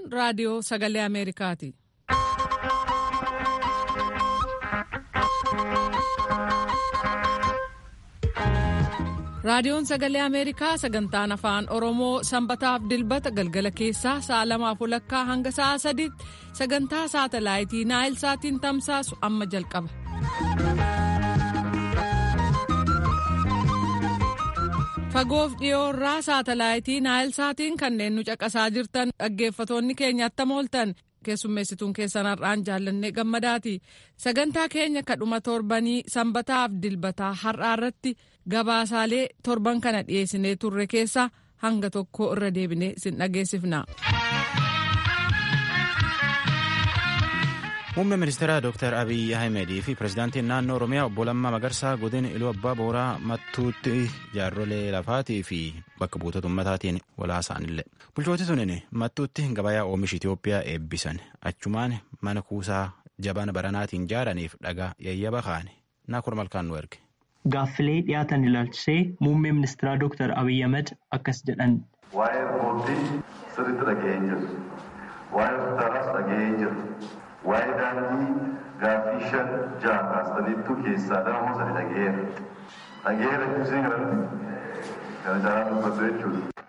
raadiyoo sagalee Ameerikaati. Raadiyoon Sagalee Ameerikaa sagantaan afaan Oromoo sanbataaf dilbata galgala keessaa sa'a lamaaf walakkaa hanga sa'a sadiitti sagantaa saatalaayitii Naayil Saatiin tamsaasu amma jalqaba. Fagoof dhiyoorraa saatalaayitii Naayil Saatiin kanneen nu caqasaa jirtan dhaggeeffatoonni keenya attam ooltan keessummeessituun keessan har'aan jaallannee gammadaati. Sagantaa keenya kadhuma torbanii sanbataaf dilbataa har'aa irratti gabaasaalee torban kana dhiyeessinee turre keessaa hanga tokko irra deebinee isin dhageessifna. Muummee ministeeraa Dr. Abiyyi Ahimedii fi pirezidaantiin naannoo Oromiyaa obbo Lammaa Magarsaa godina Iluu Abbaa Booraa mattuutti jaarrolee lafaatii fi bakka buutota ummataatiin walaasaanillee. Bulchooti sunin mattuutti gabayaa oomisha Itoophiyaa eebbisan achumaan mana kuusaa jabana baranaatiin jaaraniif dhagaa yayyaba kaane naakur malkaan nu erge. Gaaffilee dhiyaatan ilaalchisee muummee ministeeraa Dr. Abiyyi Ahmed akkas jedhan. Waa'ee boordii sirriitti dhaga'ee jiru. Waa'ee hospitaalaas dhaga'ee jiru. Waa'ee daandii gaaffii shan ja'a kaastaniittuu keessaa dama sadi dhaga'eera. Dhaga'eera jechuun kanatti kana caalaa dubbatu jechuudha.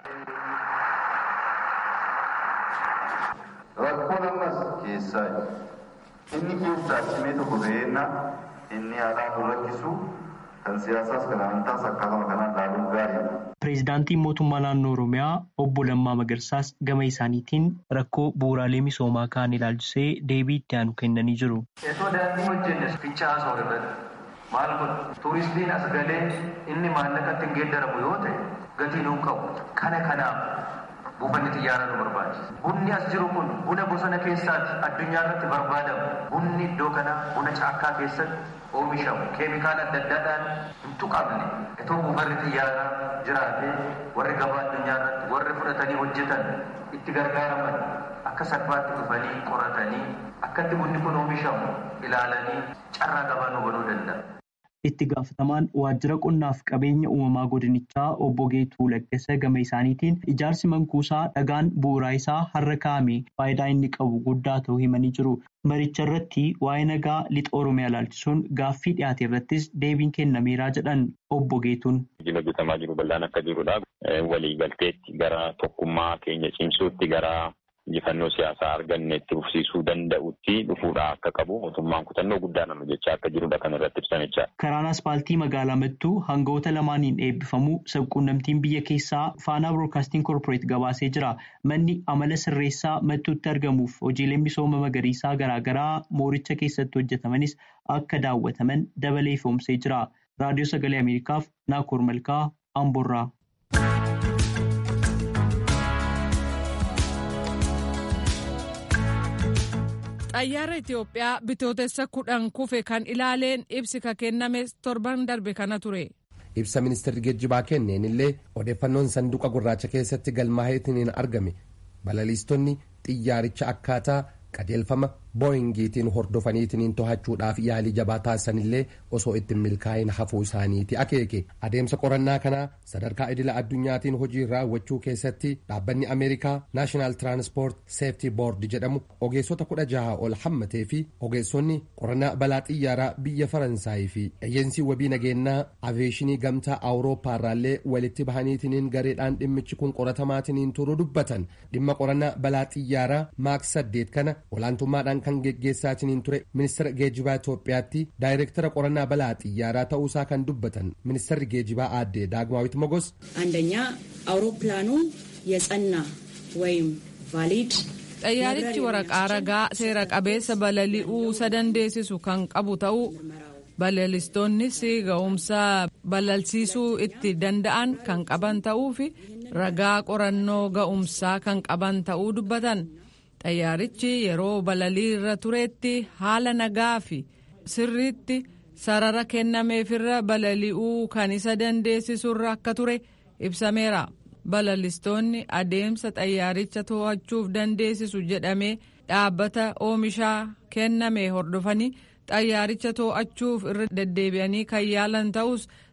Rakkoon ammas keessaa inni keessaa cimee tokko ga'eenna inni haadhaan nu rakkisu kan siyaasaas kan amantaas akkasuma kanaan ilaaluun gaariidha. Pireezidaantiin mootummaa naannoo Oromiyaa obbo Lammaa Magarsaas gama isaaniitiin rakkoo bu'uuraalee misoomaa kaan ilaalchisee deebii itti aanu kennanii jiru. Itoo daandii hojjenne fincaa haasa'u irratti maal godhu tuuristiin as galee inni maallaqatti hin geeddaramu yoo ta'e gatii nuun qabu kana kanaaf buufanni xiyyaaraa nu barbaachisa. Bunni as jiru kun buna bosona keessaati addunyaa irratti barbaadamu. Bunni iddoo kana buna caakkaa keessatti oomishamu keemikaala adda addaadhaan hin tuqamne itoo buufanni xiyyaaraa jiraatee warri gabaa addunyaa irratti warri fudhatanii hojjetan itti gargaaraman akka salphaatti dhufanii qoratanii akkatti bunni kun oomishamu ilaalanii carraa gabaa nu banuu danda'a. Itti gaafatamaan waajjira qonnaaf qabeenya uumamaa godinichaa obbo Geetuu Laggasa gama isaaniitiin ijaarsi mankuusaa dhagaan bu'uuraa isaa har'a kaa'ame faayidaa inni qabu guddaa ta'uu himanii jiru. Maricha irratti waa'ee nagaa lixa Oromiyaa ilaalchisuun gaaffii dhiyaate irrattis deebiin kennameeraa jedhan obbo Geetuun. Hojiin hojjetamaa jiru bal'aan akka jirudha. Waliigalteetti gara tokkummaa keenya cimsuutti gara injifannoo siyaasaa arganne itti fufsiisuu danda'utti dhufuudha akka qabu mootummaan kutannoo guddaadhaan hojjechaa akka jirudha kan irratti ibsanicha. Karaan aspaaltii magaalaa Mattuu hangafoota lamaaniin eebbifamu sabquunnamtiin biyya keessaa faanaa biroodkaastiin koorporeet gabaasee jira. Manni amala sirreessaa Mattuutti argamuuf hojiileen misooma magariisaa garaagaraa mooricha keessatti hojjetamanis akka daawwataman dabalee ifoomsee jira. Raadiyoo Sagalee Ameerikaaf Naakoor Malkaa Amboorraa. xayyaara Itoophiyaa bitootessa kudhan kufe kan ilaaleen ibsi ka kenname torban darbe kana ture. Ibsa ministeerri geejjibaa kenneen illee odeeffannoon sanduuqa gurraacha keessatti galmaa'eetiin argame balaliistonni xiyyaaricha akkaataa qajeelfama booyingiitiin hordofaniitiin to'achuudhaaf yaalii jabaa taasisanillee osoo ittiin milkaa'in hafuu isaaniiti akeeke adeemsa qorannaa kanaa sadarkaa idila addunyaatiin hojii raawwachuu keessatti dhaabbanni ameerikaa naashinaal tiraanspoort seeftii boord jedhamu ogeessota kudha jaha ol hammatee fi ogeessonni qorannaa balaa xiyyaaraa biyya faransaayii fi eeyyensii wabii nageenyaa aveeshinii gamtaa awuroopaarraallee walitti bahaniitiin gareedhaan dhimmichi kun qoratamaatiin turuu dubbatan dhimma qorannaa balaa xiyyaaraa maaks saddeet kana olaantummaadhaan kan geggeessaatiin ture ministeera geejjibaa Itoophiyaatti daayireektara qorannaa balaa xiyyaaraa ta'uusaa kan dubbatan ministeerri geejjibaa aadde daagmaawit mogos አንደኛ አውሮፕላኑ የጸና ወይም ቫሊድ xayyaarichi waraqaa ragaa seera qabeessa balali'uu isa dandeessisu kan qabu ta'uu balalistoonnis ga'umsa balalsiisuu itti danda'an kan qaban ta'uu fi ragaa qorannoo ga'umsaa kan qaban ta'uu dubbatan. xayyaarichi yeroo balalii irra turetti haala nagaa fi sirriitti sarara kennameefirra balali'uu kan isa dandeessisurra akka ture ibsameera balalistoonni adeemsa xayyaaricha to'achuuf dandeessisu jedhamee dhaabbata oomishaa kenname hordofanii xayyaaricha to'achuuf irra deddeebi'anii kan yaalan ta'us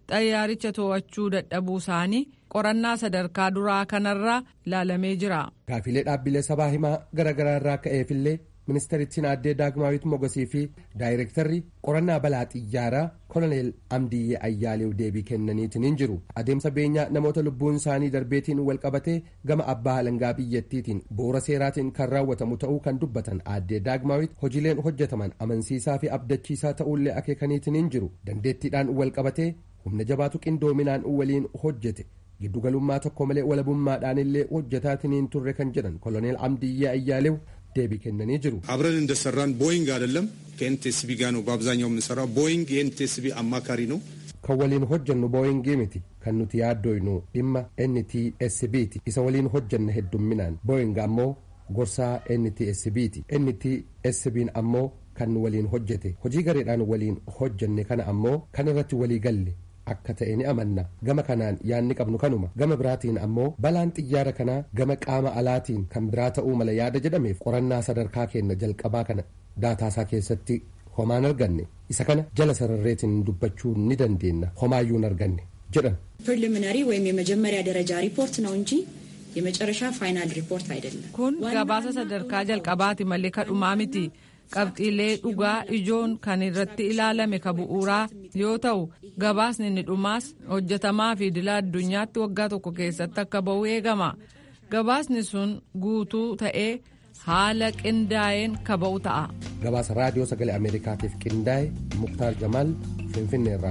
xayyaaricha to'achuu dadhabuu isaanii qorannaa sadarkaa duraa kanarraa ilaalamee jira. Gaafilee dhaabbilee sabaa himaa garaagaraa irraa ka'eefillee ministeerittiin aaddee daagmaawit mogosii fi daayirektarri qorannaa balaa xiyyaaraa koloneel amdiyyee ayyaaleef deebii kennaniitiin jiru adeemsa beenyaa namoota lubbuun isaanii darbeetiin walqabatee gama abbaa alangaa biyyattiitiin bu'uura seeraatiin kan raawwatamu ta'uu kan dubbatan aaddee daagmaawit hojiileen hojjetaman amansiisaa fi abdachiisaa ta'uullee akeekaniitiin jiru dandeettiidhaan walqabatee humna jabaatu qindoominaan waliin hojjete giddugalummaa tokko malee walabummaadhaan illee hojjetaatiin turre kan jedhan koloneel amdiyyee ayyaalew deebii kennanii jiru አብረን እንደሰራን ቦይንግ አይደለም ከኤንቲኤስቢ ጋር ነው በአብዛኛው የምንሰራው ቦይንግ የኤንቲኤስቢ አማካሪ ነው kan waliin hojjannu booyingii miti kan nuti yaaddoynu dhimma ntsbti isa waliin hojjanna heddumminaan booying ammoo gorsaa ntsbti ntsbn ammoo kan nu waliin hojjete hojii gareedhaan waliin hojjanne kana ammoo kan irratti walii galle akka ta'e ni amanna gama kanaan yaanni qabnu kanuma gama biraatiin ammoo balaan xiyyaara kanaa gama qaama alaatiin kan biraa ta'uu mala yaada jedhameef qorannaa sadarkaa keenna jalqabaa kana daataasaa keessatti homaan arganne isa kana jala sararreetiin dubbachuu ni dandeenya homaayyuu arganne jedhan ፕሪሊሚናሪ ወይም የመጀመሪያ ደረጃ ሪፖርት ነው እንጂ የመጨረሻ ፋይናል ሪፖርት አይደለም። kun gabaasa sadarkaa jalqabaati malee kadhumaa miti qabxiilee dhugaa ijoon kan irratti ilaalame ka bu'uuraa yoo ta'u gabaasni inni dhumaas hojjetamaa fi idila addunyaatti waggaa tokko keessatti akka ba'u eegama gabaasni sun guutuu ta'ee haala qindaa'een ka ba'u ta'a. gabaasa raadiyoo sagalee ameerikaatiif qindaa'e muktaar jamaal finfinneerraa.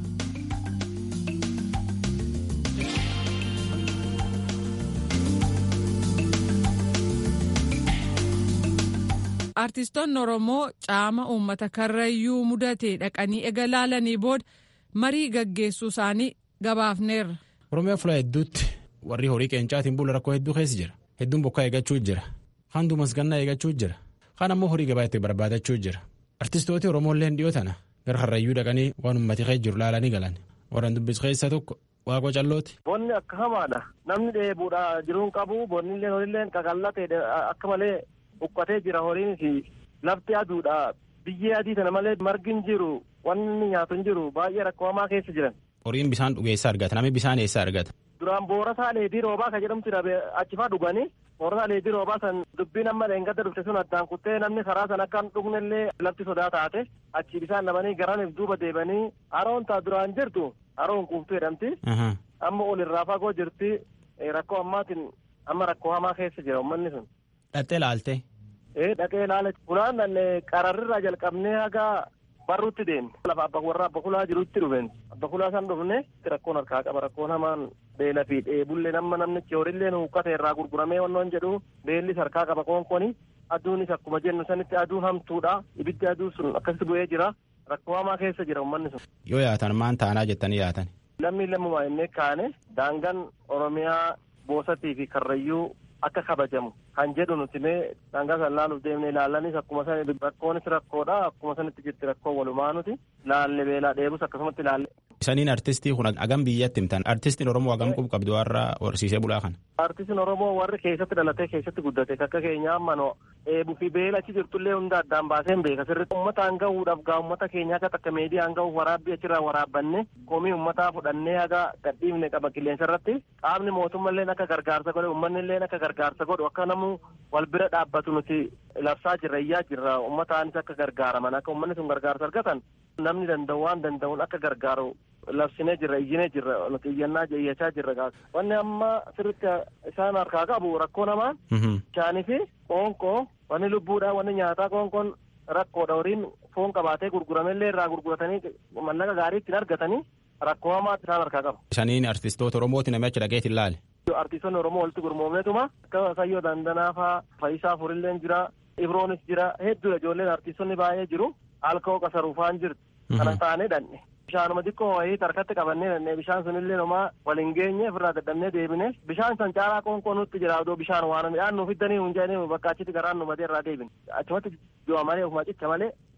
artistoonni oromoo caama uummata karrayyuu mudate dhaqanii ega laalanii booda marii gaggeessuu isaanii gabaafneerra. oromiyaa fuula hedduutti warri horii qeencaatiin bula rakkoo hedduu keessa jira hedduun bokkaa eeggachuu jira kaan duumas gannaa eeggachuu jira kaan ammoo horii gabaa itti barbaadachuu jira artistooti oromoolleen dhiyoo tana gara karrayyuu dhaqanii waan ummati keessa jiru laalanii galan warran dubbisu keessa tokko waaqoo callooti. Bonni akka hamaadha namni dheebuudha jiruun qabu bonnillee horillee qaqallatee akka malee uqqatee jira horiin fi lafti aduudha biyyee adii tana malee margin jiru wanni nyaatu hin jiru baay'ee rakkoo hamaa keessa jiran. Horiin bishaan dhuge eessa argata namni bishaan eessa argata. Duraan boorasaa leedii roobaa ka jedhamtu achifaa dhuganii boorasaa leedii roobaa san dubbiin amma leengadda dhufte sun addaan kuttee namni karaa san akka hin dhugnellee lafti sodaa taate achi bishaan dhabanii garaniif duuba deebanii haroon taa duraan jirtu haroon kuuftuu jedhamti. Amma ol irraa fagoo jirti rakkoo ammaatiin amma rakkoo hamaa keessa jira uummanni sun. Dhattee laalte. ee dhaqee ilaale fulaan qararrirraa jalqabnee haga barruutti deemne lafa abba warra abba kulaa jirutti dhufeen abba kulaa san dhufne rakkoon harkaa qaba rakkoon hamaan beela fi dheebullee nama namnichi horillee huuqqate irraa gurguramee wannoon jedhu beellis harkaa qaba koonkoni aduunis akkuma jennu sanitti aduun hamtuudha ibiddi aduu sun akkasitti bu'ee jira rakkoo hamaa keessa jira uummanni sun. Yoo yaatan maan taanaa jettanii yaatan. Lammi lammumaa innee kaane daangaan Oromiyaa boosatii fi karrayyuu akka kabajamu kan jedhu nuti mee daangaa san laaluuf deemne ilaallanis akkuma san rakkoonis rakkoodha akkuma sanitti jirti rakkoo walumaa nuti laalle beelaa dheebus akkasumatti laalle. Isaniin artistii kun hagam biyyatti himtan artistiin Oromoo hagam qubu qabdu warra horsiisee bulaa kana. Artistiin Oromoo warri keessatti dhalatee keessatti guddate akka keenya amma no eebuu fi beela achi jirtullee hunda addaan baaseen beeka sirriitti uummataan gahuudhaaf gaa uummata keenya akka takka meediyaan gahuuf waraabbii achirraa waraabbanne komii uummataa fudhannee haga gadhiifne qaba qilleensa irratti qaamni mootummallee akka gargaarsa godhe uummanni akka gargaarsa godhu akka namu wal bira dhaabbatu nuti labsaa jirra iyyaa jirra uummataanis akka gargaaraman akka uummanni sun gargaarsa argatan namni danda'u waan danda'uun akka gargaaru labsinee jirra iyyinee jirra nuti iyyannaa iyyachaa jirra wanni amma sirritti isaan harkaa qabu rakkoo namaa bishaanii fi qoonqoo wanni lubbuudha wanni nyaataa qoonqoon rakkoodha horiin foon qabaatee gurguramellee irraa gurguratanii mallaqa gaarii ittiin argatanii rakkoo hamaa isaan harkaa qabu. Isaniin artistoota Oromooti namicha dhageetiin laale. Artistoonni Oromoo walitti gurmoomneetuma akka Sayyoo Dandanaa faa Fayisaa Furilleen jira Ibroonis jira hedduudha ijoolleen artistoonni baay'ee jiru alkoo qasaruufaan jirti. Kana taanee dhanne. Bishaanuma xiqqoo wayii harkatti qabannee dhanne bishaan sunillee nomaa wal hin geenye ofirraa dadhabnee deebine bishaan san caalaa qoonqoo nutti jira odoo bishaan waan midhaan nuuf iddanii hin jedhanii bakka achitti garaan nu matee irraa deebine achumatti du'a malee ofuma cicha malee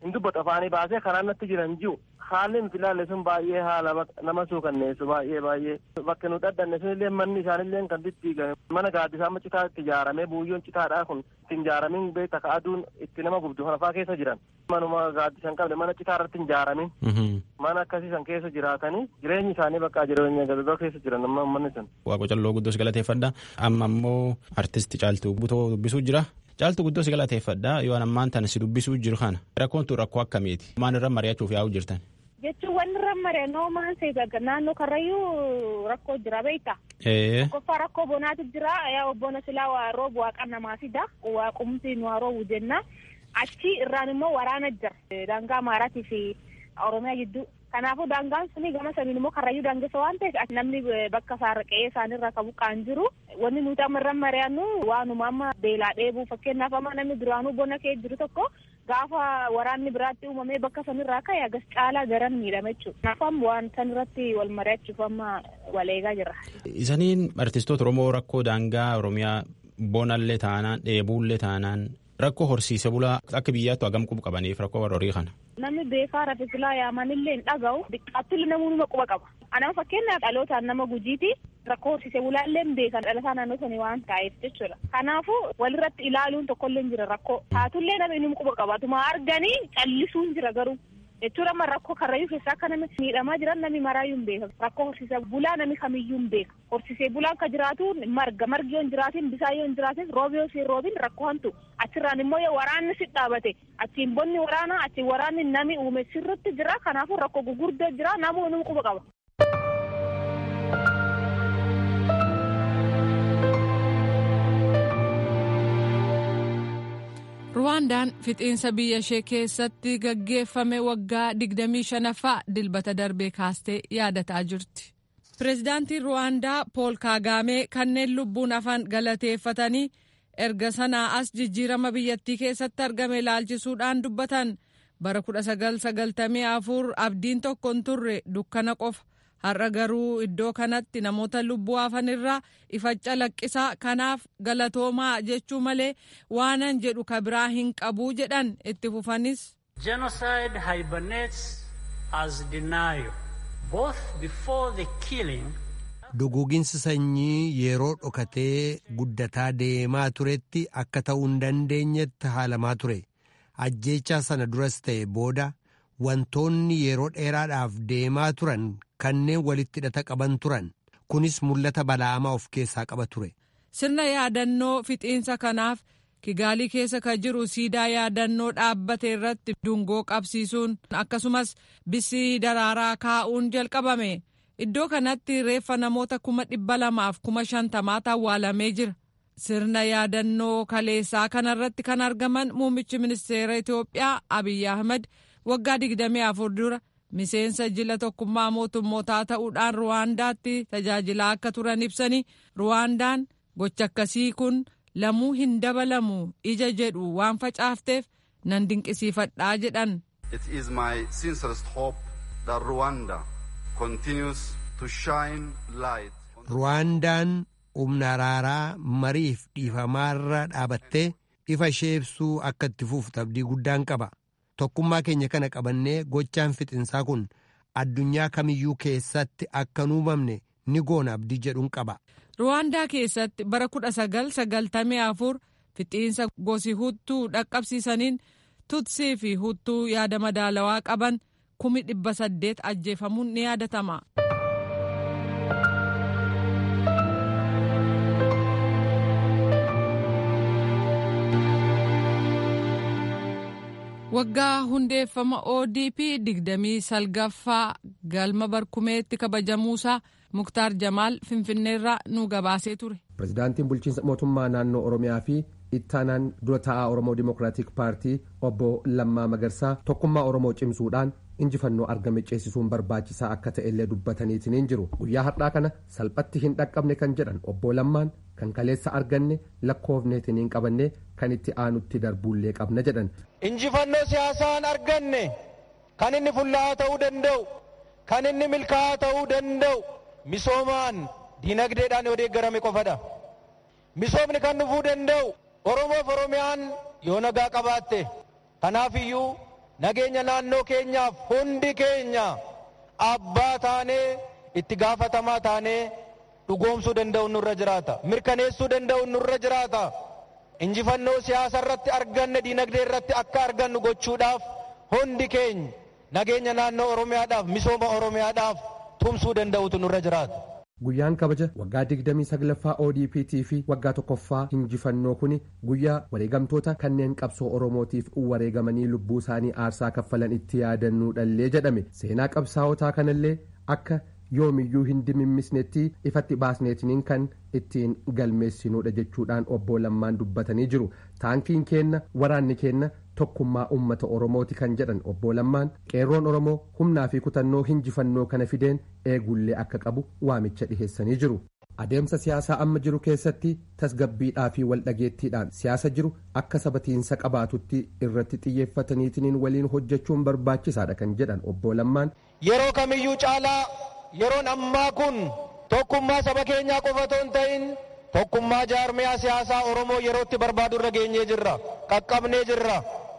hin dubbatu afaanii baasee karaan natti jiran jiru haalli nuti ilaalle sun baay'ee haala nama suukanneessu baay'ee baay'ee bakka nu dhadhanne sun illee manni isaanillee kan diddiigame mana gaaddisaa amma citaa itti ijaaramee buuyyoon citaadhaa kun itti ijaaramin beekta ka aduun itti nama gubdu kanafaa keessa jiran manuma gaaddisan qabne mana citaa irratti hin ijaaramin mana akkasiisan keessa jiraatanii jireenyi isaanii bakka jireenya gadadoo keessa jiran amma manni sun. Waaqo calloo guddoos galateeffadha amma immoo artisti caaltuu butoo dubbisuu jira. Caaltuu guddoos galateeffadha yoo ammaan tana si dubbisuu jiru kana rakkoon tun rakkoo akkamiiti maal irra mari'achuuf yaa'u jirtan. jechuun wanni irra mari'a noomaan seegaga naannoo karrayyuu rakkoo jira beekta. Qofa rakkoo bonaatu jira yaa bona silaa waa roobu waaqa namaa fida waa qumsi nu roobu jenna achi irraan immoo waraana jira daangaa Amaaraatii fi Oromiyaa gidduu. Kanaafuu daangaan suni gama saniin immoo karrayyuu daangessa waan ta'eef namni bakka saarqee isaanirra qabu qaan jiru wanni nuti amma irra mari'annu waanuma amma beelaa dheebuu fakkeenyaaf amma namni duraanuu bona kee jiru tokko gaafa waraanni biraatti uumamee bakka sanirraa ka'e agas caalaa garan miidhame jechuudha. Kanaafuu amma waan sanirratti wal mari'achuuf amma wal eegaa jirra. Isaniin artistoota Oromoo rakkoo daangaa Oromiyaa bonallee taanaan dheebuullee taanaan rakkoo horsiise bulaa akka biyyaattu hagam qubu qabaniif rakkoo warra horii kana. Namni beekaa rafe silaa yaamanillee hin dhaga'u xiqqaattillee namoonni quba qaba. Anama fakkeenyaaf dhalootaan nama gujiiti rakkoo horsiise bulaallee hin beekan dhalataa naannoo sanii waan ta'eef jechuudha. Kanaafuu walirratti ilaaluun tokkollee jira rakkoo. Taatullee namni inni quba qaba. Tuma arganii callisuun jira garuu. jechuun amma rakkoo karrayyuu keessaa akka namni miidhamaa jiran namni maraayyuu hin beeka rakkoo horsiisee bulaa namni kamiyyuu hin beeka horsiisee bulaan ka jiraatu marga margi yoo hin jiraatin bisaan yoo hin jiraatin roobi yoo siin roobin rakkoo hantu achirraan immoo yoo waraanni si dhaabate achiin bonni waraanaa achiin waraanni nami uume sirritti jira kanaafuu rakkoo gurguddoo jira namuu inni quba qaba. ruwaandaan fixiinsa biyya ishee keessatti gaggeeffame waggaa 25ffaa dilbata darbee kaastee yaadataa jirti. pireezidaantiin ruwaandaa pool kaagaamee kanneen lubbuun hafan galateeffatanii erga sanaa as jijjiirama biyyattii keessatti argame ilaalchisuudhaan dubbatan bara 1994 abdiin tokko hin turre dukkana qofa. har'a garuu iddoo kanatti namoota lubbuu hafanirraa ifa calaqqisaa kanaaf galatoomaa jechuu malee waanan jedhu ka biraa hin qabuu jedhan itti fufanis. Genocide hibernates as denial both before the killing. Duguuginsi sanyii yeroo dhokatee guddataa deemaa turetti akka ta'uu hin dandeenyetti haalamaa ture. Ajjeechaa sana duras ta'e booda wantoonni yeroo dheeraadhaaf deemaa turan kanneen walitti hidhata qaban turan kunis mul'ata bala'amaa of keessaa qaba ture. Sirna yaadannoo fixiinsa kanaaf Kigaalii keessa kan jiru siidaa yaadannoo dhaabbate irratti dungoo qabsiisuun akkasumas bisii daraaraa kaa'uun jalqabame. Iddoo kanatti reeffa namoota kuma dhibba lamaaf kuma shantamaatu awwaalamee jira. Sirna yaadannoo kaleessaa kanarratti kan argaman muummichi ministeera Itoophiyaa Abiyyi Ahmad waggaa 24 dura miseensa jila tokkummaa mootummootaa ta'uudhaan ruwaandaatti tajaajilaa akka turan ibsanii ruwaandaan gocha akkasii kun lamuu hin dabalamu ija jedhu waan facaafteef nan dinqisiifadhaa jedhan. It is my sincerest hope that Rwanda continues to shine light. Ruwaandaan humna araaraa mariif dhiifamaarra dhaabattee ifa ishee ibsuu akka itti fuuftu abdii guddaan qaba. Tokkummaa keenya kana qabannee gochaan fixinsaa kun addunyaa kamiyyuu keessatti akka hin uumamne ni goona abdii jedhuun qaba. Ruwaandaa keessatti bara 1994 fixiinsa gosi huttuu dhaqqabsiisaniin tutsii fi huttuu yaada madaalawaa qaban kumi dhibba saddeet ajjeefamuun ni yaadatama. waggaa hundeeffama odp digdamii salgaffaa galma barkumeetti kabajamuusaa muktaar jamaal finfinneerraa nu gabaasee ture. pirezidaantiin bulchiinsa mootummaa naannoo oromiyaa fi ittaanaan dura taa'aa oromoo dimokiraatik paartii obbo lammaa magarsaa tokkummaa oromoo cimsuudhaan injifannoo argame ceesisuun barbaachisaa akka ta'ellee dubbataniitiin jiru guyyaa har'aa kana salphatti hin dhaqqabne kan jedhan obbo lammaan kan kaleessa arganne lakkoofneetiin hin qabanne kan itti aanutti darbuullee qabna jedhan. injifannoo siyaasaan arganne kan inni fullaa'aa ta'uu danda'u kan inni milkaa'aa ta'uu danda'u misoomaan diinagdeedhaan yoo deeggarame qofadha misoomni kan dhufuu danda'u oromoof oromiyaan yoo nagaa qabaatte kanaaf iyyuu nageenya naannoo keenyaaf hundi keenya abbaa taanee itti gaafatamaa taanee dhugoomsuu danda'u nurra jiraata mirkaneessuu danda'u nurra jiraata injifannoo siyaasa irratti arganne diinagdee irratti akka argannu gochuudhaaf hundi keenya nageenya naannoo oromiyaadhaaf misooma oromiyaadhaaf tumsuu danda'utu nurra jiraata. Guyyaan kabaja waggaa 29ffaa ODPT fi waggaa tokkoffaa injifannoo kuni guyyaa wareegamtoota kanneen qabsoo Oromootiif wareegamanii lubbuu isaanii aarsaa kaffalan itti yaadannuudhallee jedhame seenaa qabsaa'otaa kanallee akka yoomiyyuu hin dimimmisnetti ifatti baasneetiniin kan ittiin galmeessinuudha jechuudhaan obbo Lammaan dubbatanii jiru taankiin keenna waraanni keenna tokkummaa ummata oromooti kan jedhan obbo Lammaan qeerroon oromoo humnaa fi kutannoo injifannoo kana fideen eegullee akka qabu waamicha dhiheessanii jiru. adeemsa siyaasaa amma jiru keessatti tasgabbiidhaa fi waldhageettiidhaan siyaasa jiru akka sabatiinsa qabaatutti irratti xiyyeeffataniitiin waliin hojjechuun barbaachisaadha kan jedhan obbo Lammaan. yeroo kamiyyuu caalaa yeroon ammaa kun tokkummaa saba keenyaa qofa otoo hin ta'in tokkummaa jaarmiyaa siyaasaa oromoo yerootti barbaadu irra geenyee jirra qaqqabnee jirra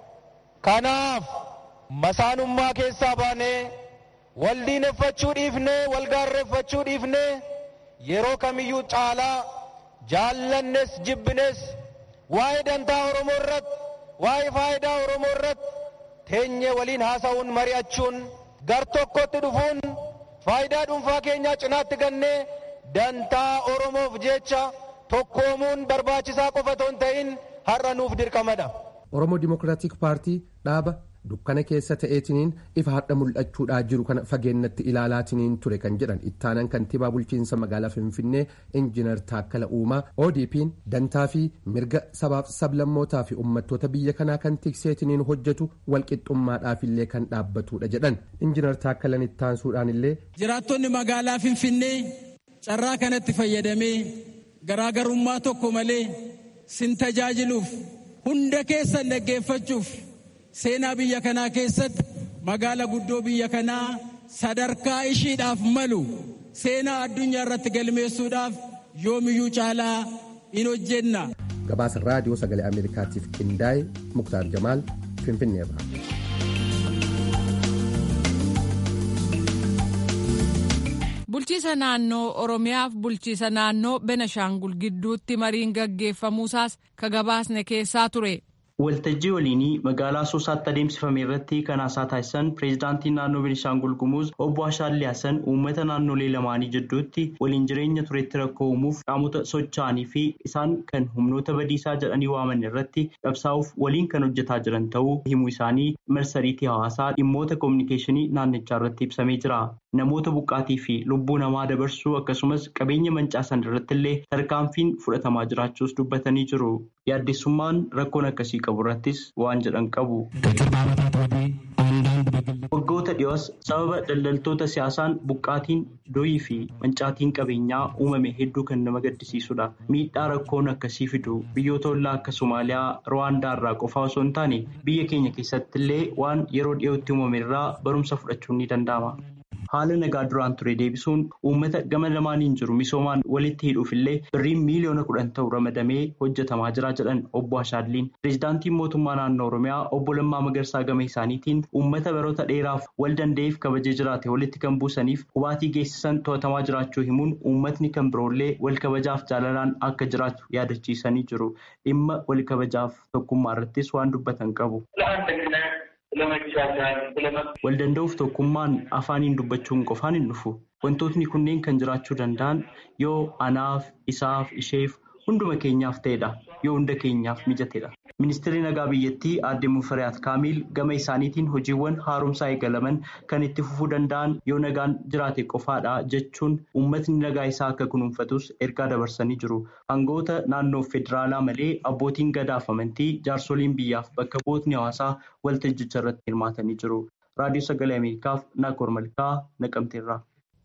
kanaaf masaanummaa keessaa baanee wal diineffachuu dhiifnee wal gaarreeffachuu dhiifnee yeroo kamiyyuu caalaa jaallannes jibbines waa'ee dantaa oromoo irratti waa'ee faayidaa oromoo irratti teenyee waliin haasa'uun mari'achuun gar tokkotti dhufuun faayidaa dhuunfaa keenyaa cinaatti gannee dantaa oromoof jecha tokkoomuun barbaachisaa qofa otoo hin ta'in har'a nuuf dirqamadha. Oromoo Dimookiraatik Paartii dhaaba dukkana keessa ta'eetiniin ifa har'a mul'achuudhaa jiru kana fageennatti ilaalaatiniin ture kan jedhan ittaanan kantiibaa bulchiinsa magaalaa Finfinnee Injiinar Taakkala Uumaa ODP'n dantaa fi mirga sabaaf sablammootaa fi uummattoota biyya kanaa kan tikseetiniin hojjetu walqixxummaadhaafillee kan dhaabbatudha jedhan Injiinar Taakkalan ittaansuudhaan illee. Jiraattonni magaalaa Finfinnee carraa kanatti fayyadamee garaagarummaa tokko malee sin tajaajiluuf hunda keessan dhaggeeffachuuf seenaa biyya kanaa keessatti magaala guddoo biyya kanaa sadarkaa ishiidhaaf malu seenaa addunyaa irratti galmeessuudhaaf yoomiyyuu caalaa in hojjenna. Gabaasa raadiyoo sagalee Ameerikaatiif qindaa'e Muktaar Jamaal Finfinneerra. Bulchiisa naannoo Oromiyaaf bulchiisa naannoo Benashaangul gidduutti mariin gaggeeffamuusaas ka gabaasne keessaa ture. Waltajjii waliinii magaalaa Asoosaatti adeemsifame irratti kan haasaa taasisan pireezidaantiin naannoo Beenishaangul Gumuz obbo Ashaallee Hasan uummata naannolee lamaanii jidduutti waliin jireenya turetti rakkoo uumuuf qaamota socho'anii fi isaan kan humnoota badiisaa jedhanii waaman irratti qabsaa'uuf waliin kan hojjetaa jiran ta'uu himuu isaanii marsariitii hawaasaa dhimmoota koominikeeshinii naannichaa irratti ibsamee jira. Namoota buqqaatii fi lubbuu namaa dabarsuu akkasumas qabeenya mancaasan irratti illee tarkaanfiin fudhatamaa jiraachuus dubbatanii jiru. Yaaddessummaan rakkoon akkasii qabu irrattis waan jedhan qabu. Waggoota dhiyoos sababa daldaltoota siyaasaan buqqaatiin doyii fi mancaatiin qabeenyaa uumame hedduu kan nama gaddisiisudha. Miidhaa rakkoon akkasii fidu biyyoota ollaa akka Somaaliyaa, Ruwaandaa irraa qofaa osoo hin taane biyya keenya keessatti illee waan yeroo dhiyootti uumame irraa barumsa fudhachuun ni danda'ama. Haala nagaa duraan ture deebisuun uummata gama lamaaniin jiru misoomaan walitti hidhuuf illee birriin miiliyoona kudhan ta'u ramadamee hojjetamaa jira jedhan obbo Ashaalliin. Pireezidaantiin mootummaa naannoo Oromiyaa obbo Lammaa Magarsaa gama isaaniitiin uummata baroota dheeraaf wal danda'eef kabajee jiraate walitti kan buusaniif hubaatii geessisan to'atamaa jiraachuu himuun uummatni kan biroollee wal kabajaaf jaalalaan akka jiraatu yaadachiisanii jiru. Dhimma wal kabajaaf tokkummaa irrattis waan dubbatan qabu. Wal danda'uuf tokkummaan afaaniin dubbachuun qofaan hin dhufu. Wantootni kunneen kan jiraachuu danda'an yoo anaaf, isaaf, isheef hunduma keenyaaf ta'edha. Yoo hunda keenyaaf mijatedha. Ministeerri nagaa biyyattii aadde Mufariyaat Kaamil gama isaaniitiin hojiiwwan haaromsaa eegalaman kan itti fufuu danda'an yoo nagaan jiraate qofaadha jechuun uummatni nagaa isaa akka kunuunfatus ergaa dabarsanii jiru. Aangoota naannoo federaalaa malee abbootiin gadaaf amantii jaarsoliin biyyaaf bakka bu'ootni hawaasaa waltajjicha irratti hirmaatanii jiru. Raadiyoo Sagalee Ameerikaaf Naakoor Malkaa Naqamteerraa.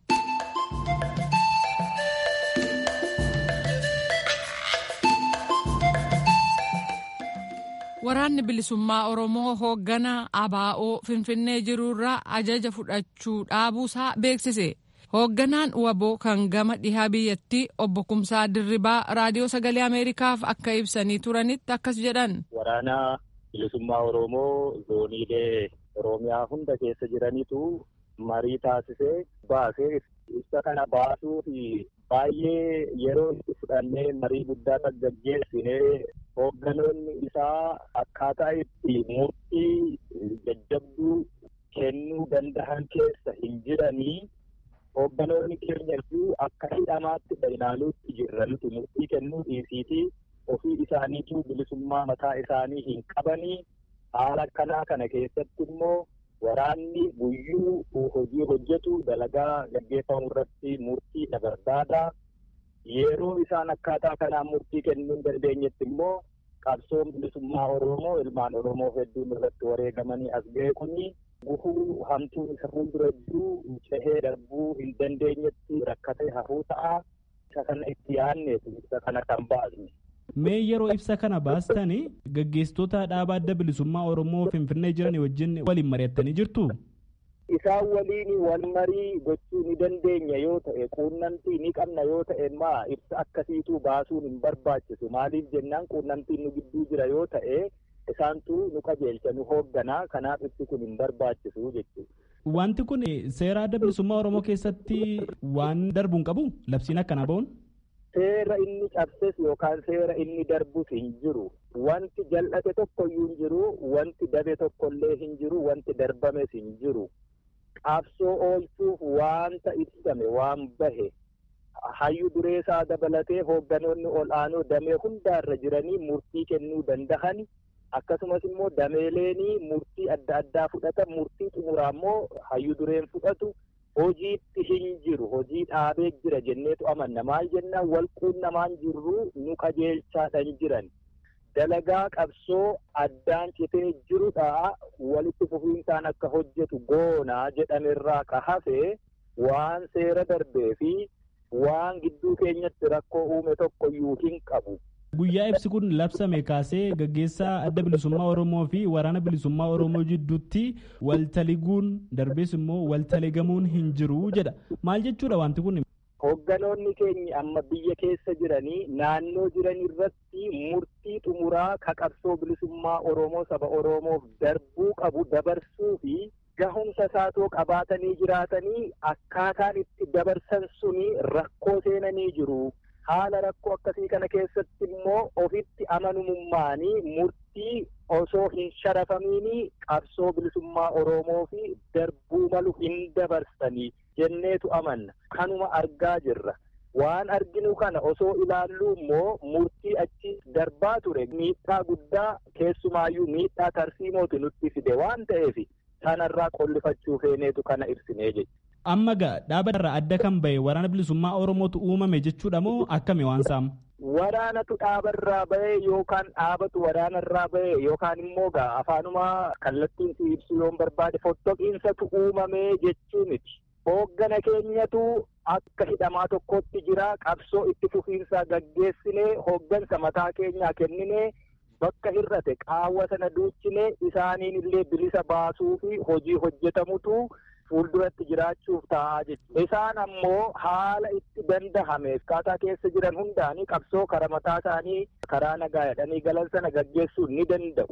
Waraanni bilisummaa Oromoo hoogganaa ABO Finfinnee jirurraa ajaja fudhachuu dhaabuusaa beeksise. Hoogganaan waboo kan gama dhihaa biyyattii obbo Kumsaa Dirribaa raadiyoo sagalee Ameerikaaf akka ibsanii turanitti akkas jedhan. Waraana bilisummaa Oromoo zooniilee Oromiyaa hunda keessa jiranitu marii taasisee baasee ibsa kana baasuu fi baay'ee yeroo itti fudhannee marii guddaa kan gaggeessinee hoogganoonni isaa akkaataa itti murtii jajjabduu kennuu danda'an keessa hin jiranii hoogganoonni keenya iyyuu akka hidhamaatti ilaaluutti jirra nuti murtii kennuu dhiisiitii ofii isaaniitu bilisummaa mataa isaanii hin qabanii haala akkanaa kana keessatti immoo waraanni guyyuu hojii hojjetu dalagaa gaggeeffamu irratti murtii dabarbaada yeroo isaan akkaataa kanaan murtii kennuu hin dandeenyetti immoo qabsoon bilisummaa Oromoo ilmaan Oromoo hedduun irratti wareegamanii as ga'e kuni gufuu hamtuun isa fuuldura jiru cehee darbuu hin dandeenyetti rakkatee hafuu ta'a isa kana itti yaadneetu isa kana kan baasne. Mee yeroo ibsa kana baastani gaggeessitoota dhaaba adda bilisummaa Oromoo Finfinnee jiran wajjin waliin mari'attanii jirtu? Isaan waliin wal marii gochuu ni dandeenya yoo ta'e quunnamtii ni qabna yoo ta'e maa ibsa akkasiitu baasuun hin barbaachisu maaliif jennaan quunnamtiin nu gidduu jira yoo ta'e isaantu nu qajeelcha nu hoogganaa kanaaf ibsi kun hin barbaachisu jechuudha. Wanti kun seera adda bilisummaa Oromoo keessatti waan darbu hin qabu labsiin akkanaa ba'uun? Seera inni cabses yookaan seera inni darbus hin jiru. Wanti jal'ate tokkoyyuu hin jiru, wanti dabe tokkollee hin jiru, wanti darbames hin jiru. Qabsoo oolchuuf waanta ibsame waan bahe hayyu dureessaa dabalatee hoogganoonni ol aanoo damee hundaarra jiranii murtii kennuu danda'an akkasumas immoo dameeleenii murtii adda addaa fudhatan murtii xumuraa immoo hayyu dureen fudhatu hojiitti hin jiru hojii dhaabee jira jenneetu amanna maal jennaan wal quunnamaan jirru nu qajeelchaadhan jiran dalagaa qabsoo addaan citee jirudha walitti fufiinsaan akka hojjetu goonaa jedhamerraa ka hafe waan seera darbee fi waan gidduu keenyatti rakkoo uume tokkoyyuu hin qabu. Guyyaa ibsi kun labsame kaasee gaggeessaa adda bilisummaa Oromoo fi waraana bilisummaa Oromoo jidduutti waltaliguun darbees immoo waltaligamuun hin jiru jedha. Maal jechuudha wanti kun? Hoogganoonni keenya amma biyya keessa jiranii naannoo jiran irratti murtii xumuraa ka qabsoo bilisummaa Oromoo saba Oromoof darbuu qabu dabarsuu fi gahumsa isaatoo qabaatanii jiraatanii akkaataan itti dabarsan suni rakkoo seenanii jiru. haala rakkoo akkasii kana keessatti immoo ofitti amanamummaanii murtii osoo hin sharafamiini qabsoo bilisummaa Oromoo fi darbuu malu hin dabarsanii jenneetu amanna. Kanuma argaa jirra. Waan arginu kana osoo ilaallu immoo murtii achi darbaa ture miidhaa guddaa keessumaayyuu miidhaa tarsiimootu nutti fide waan ta'eef sanarraa qollifachuu feeneetu kana ibsinee jechuudha. amma gaa dhaaba irraa adda kan bahe waraana bilisummaa oromootu uumame jechuudha moo akkami waan saam waraanatu dhaabarraa bahe yookaan dhaabatu waraanarraa bahe yookaan immoo gaa afaanuma kallattiin si ibsu yoon barbaade fottoqiinsatu uumame jechuu miti hooggana keenyatu akka hidhamaa tokkotti jira qabsoo itti fufiinsaa gaggeessinee hooggansa mataa keenyaa kenninee bakka hir'ate qaawwa sana duuchinee isaaniin illee bilisa baasuu fi hojii hojjetamutu fuulduratti jiraachuuf taa'aa jechuudha. Isaan ammoo haala itti dandahame akkaataa keessa jiran hundaanii qabsoo karaa mataa isaanii karaa nagaa jedhanii galan sana gaggeessuu ni danda'u.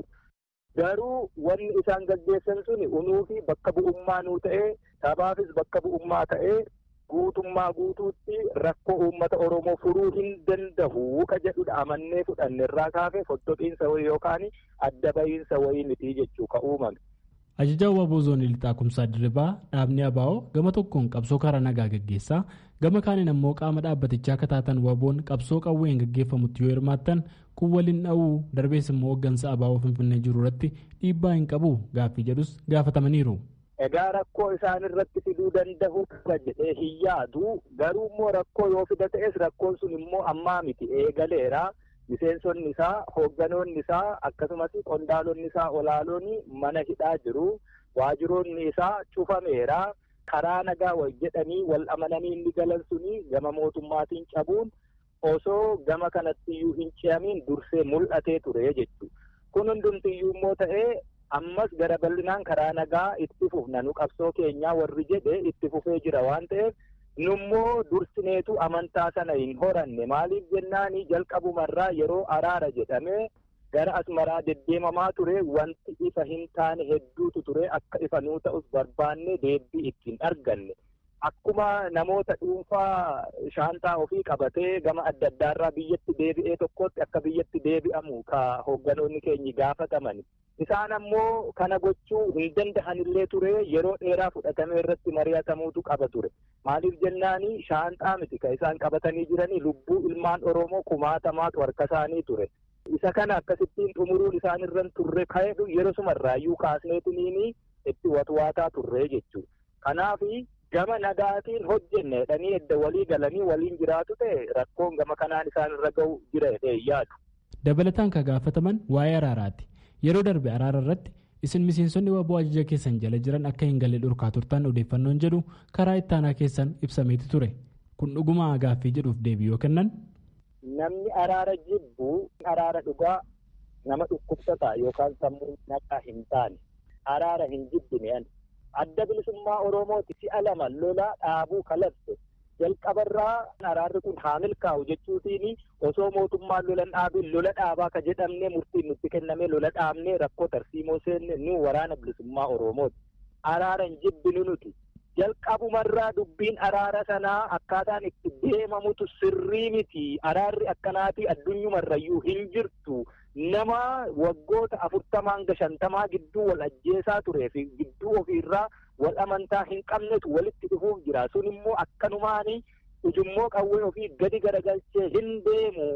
Garuu wanni isaan gaggeessan suni unuu fi bakka bu'ummaa nuu ta'ee sabaafis bakka bu'ummaa ta'ee guutummaa guutuutti rakkoo uummata Oromoo furuu hin danda'u ka jedhudha amannee fudhanne irraa kaafee fottoqiinsa wayii yookaan adda bahiinsa wayii miti jechuu ka uumame. Ajajaa Waaboo Zoonii Lixaa Kumsaa Dirribaa dhaabni Abaa'oo gama tokkoon qabsoo karaa nagaa gaggeessaa gama kaaniin ammoo qaama dhaabbatichaa akka taatan Waaboon qabsoo qawween gaggeeffamutti yoo hirmaattan kun waliin dha'uu darbees immoo hooggansa Abaa'oo Finfinnee jiru irratti dhiibbaa hin qabu gaaffii jedhus gaafatamaniiru. Egaa rakkoo isaan irratti fiduu danda'u qaba jedhee hin yaadu garuu immoo rakkoo yoo fida ta'es rakkoon sun immoo ammaa miti eegaleera. miseensonni isaa hoogganoonni isaa akkasumas qondaalonni isaa olaaloonni mana hidhaa jiru waajiroonni isaa cufameera karaa nagaa wal jedhanii wal amananii inni galan suni gama mootummaatiin cabuun osoo gama kanattiyyuu hin ce'amiin dursee mul'atee ture jechuudha. Kun hundumtiyyuu immoo ta'ee ammas gara bal'inaan karaa nagaa itti fufna nu qabsoo keenyaa warri jedhe itti fufee jira waan ta'eef nummoo dursineetu amantaa sana hin horanne maaliif jennaanii jalqabumarraa yeroo araara jedhame gara asmaraa deddeemamaa ture wanti ifa hin taane hedduutu ture akka ifa nuu ta'us barbaanne deebii ittiin arganne. Akkuma namoota dhuunfaa shaantaa ofii qabatee gama adda addaarraa biyyatti deebi'ee tokkotti akka biyyatti deebi'amu ka hoogganoonni keenyi gaafataman. Isaan ammoo kana gochuu hin danda'anillee ture yeroo dheeraa fudhatame irratti mari'atamuutu qaba ture. Maaliif jennaani shaantaa miti ka isaan qabatanii jiranii lubbuu ilmaan Oromoo kumaatamaatu harka isaanii ture. Isa kana akkasittiin xumuruun isaan irran turre ka'edhu yeroo sumarraayyuu kaasneetiniini itti watwaataa turre jechuudha. Kanaafi gama nagaatiin hojjenne jedhanii edda walii galanii waliin jiraatu ta'e rakkoon gama kanaan isaan irra ga'u jira jedhee yaadu. Dabalataan kan gaafataman waa'ee araaraati. Yeroo darbe araara irratti isin miseensonni waboo ajaja keessan jala jiran akka hin galle dhorkaa turtan odeeffannoon jedhu karaa ittaanaa keessan ibsameeti ture. Kun dhuguma gaaffii jedhuuf deebii yoo kennan. Namni araara jibbu araara dhugaa nama dhukkubsataa yookaan sammuu naqaa hin taane araara hin jibbine ani. adda bilisummaa oromooti si'a lama lola dhaabuu kalabse jalqabarraa araarri kun haa milkaa'u jechuutiin osoo mootummaan lolan dhaabin lola dhaabaa ka jedhamne murtiin nutti kenname lola dhaabne rakkoo tarsiimoo seenne nu waraana bilisummaa oromooti araara hin jibbinu nuti jalqabumarraa dubbiin araara sanaa akkaataan itti deemamutu sirrii miti araarri akkanaatii addunyumarrayyuu hin jirtu nama waggoota afurtamaa hanga shantamaa gidduu wal ajjeesaa turee fi gidduu ofiirraa wal amantaa hin qabnetu walitti dhufuuf jira sun immoo akkanumaani ujummoo qawwee ofii gadi garagalchee hin deemu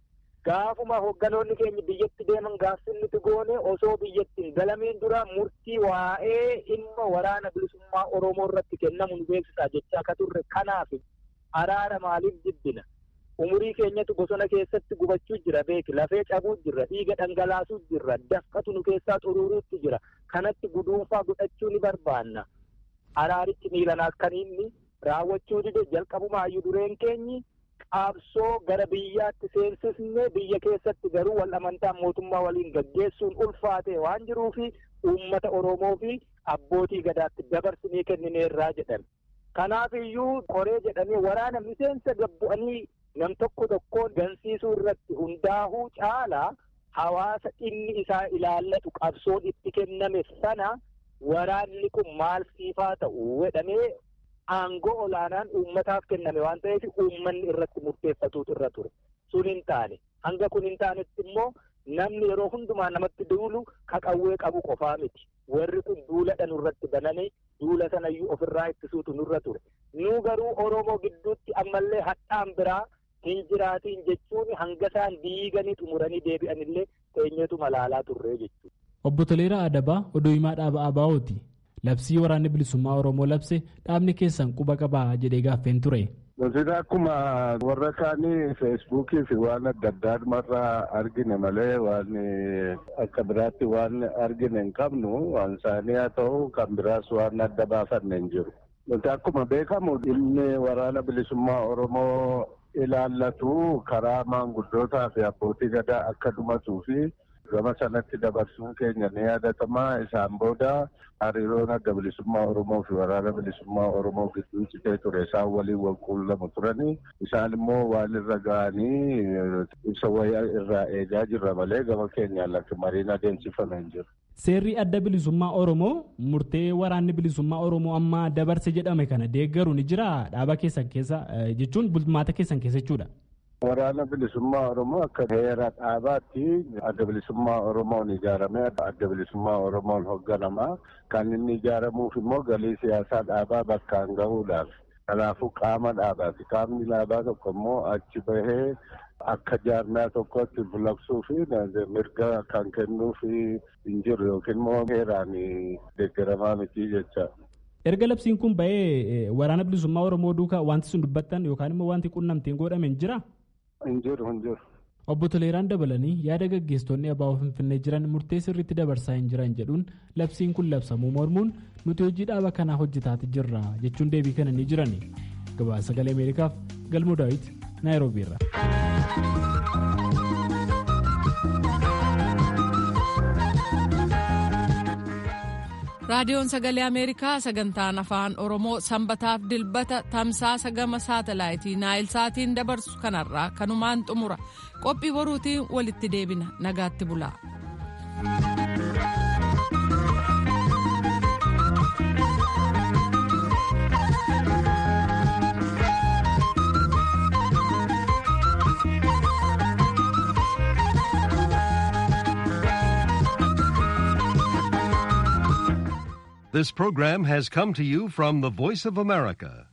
gaafuma hogganoonni keenya biyyatti deeman gaafsinnitti goone osoo biyyatti hin galamiin dura murtii waa'ee dhimma waraana bilisummaa oromoo irratti kennamu nu beeksisaa jechaa akka turre kanaaf araara maaliif jibbina umurii keenyatu bosona keessatti gubachuu jira beeki lafee cabuu jirra dhiiga dhangalaasuu jirra dafqatu nu keessaa xuruuruutti jira kanatti guduunfaa godhachuu ni barbaanna araarichi miilanaas kan inni raawwachuu dide jalqabumaayyuu dureen keenyi qaabsoo gara biyyaatti seensisne biyya keessatti garuu wal amantaan mootummaa waliin gaggeessuun ulfaate waan jiruufi uummata oromoo fi abbootii gadaatti dabarsinee kennineerraa jedhan kanaaf iyyuu qoree jedhamee waraana miseensa gabbu'anii nam tokko tokkoon gansiisuu irratti hundaa'uu caalaa hawaasa dhimmi isaa ilaallatu qabsoon itti kenname sana waraanni kun maal siifaa ta'u jedhamee aangoo olaanaan uummataaf kenname waan ta'eef uummanni irratti murteeffatuutu irra ture sun hin taane hanga kun hin taanetti immoo namni yeroo hundumaa namatti duulu ka qawwee qabu qofaa miti warri kun duuladha nurratti bananii duula sanayyuu ofirraa ittisuutu nurra ture nu garuu oromoo gidduutti ammallee hadhaan biraa hin jiraatiin jechuun hanga isaan diiganii xumuranii deebi'anillee teenyeetu malaalaa turree jechuudha. Obbo Toleeraa Adabaa oduu himaa dhaaba ABO'ti. Labsii waraanni bilisummaa Oromoo labse dhaabni keessan quba qabaa jedhee gaaffeen ture. Nuti akkuma warra kaanii feesbuukii fi waan adda addaa argine malee waan akka biraatti waan argine hin qabnu waan isaanii haa ta'u kan biraas waan adda baafanne hin jiru. Nuti akkuma beekamu dhimmi waraana bilisummaa Oromoo ilaallatu karaa maanguddootaa fi abbootii gadaa akka dhumatuu fi gama sanatti dabarsuun keenya ni yaadatama isaan booda hariiroon adda bilisummaa oromoo fi waraana bilisummaa oromoo gidduu citee ture isaan waliin wal quunnamu turanii isaan immoo waan irra ga'anii ibsa wayyaa irraa eegaa jirra malee gama keenyaan lakki mariin adeemsifame hin jiru. Seerri adda bilisummaa Oromoo murtee waraanni bilisummaa Oromoo amma dabarse jedhame kana deeggaru ni jira dhaaba keessan keessa jechuun bulmaata keessan keessa jechuudha. Waraana bilisummaa Oromoo akka heera dhaabaatti adda bilisummaa Oromoon ijaaramee adda bilisummaa Oromoon hoogganamaa kan inni ijaaramuuf immoo galii siyaasaa dhaabaa bakkaan gahuudhaaf. Kanaafuu qaama dhaabaati. Qaamni dhaabaa tokko immoo achi bahee akka jaarmaa tokkotti bulabsuu fi mirga kan kennuuf hin jiru yookiin immoo heeraan deeggaramaa miti jecha. Erga labsiin kun bahee waraana bilisummaa Oromoo duukaa wanti sun dubbattan yookaan immoo wanti qunnamtiin godhame hin jira? Hin jiru hin jiru. Obbo Toleeraan dabalanii yaada gaggeessitoonni abaaboo Finfinnee jiran murtee sirriitti dabarsaa hin jiran jedhuun labsiin kun labsamuu mormuun nuti hojii dhaaba kanaa hojjetaati jirra jechuun deebii kennanii jiran. Gabaasa sagalee Ameerikaaf Galmoo Daawit Naayiroobii irraa. raadiyoon sagalee ameerikaa sagantaan afaan oromoo sanbataaf dilbata tamsaasa gama saatalaayitii naayilsaatiin dabarsu kanarraa kanumaan xumura qophii boruutiin walitti deebina nagaatti bulaa. This program has come to you from the Voice of America,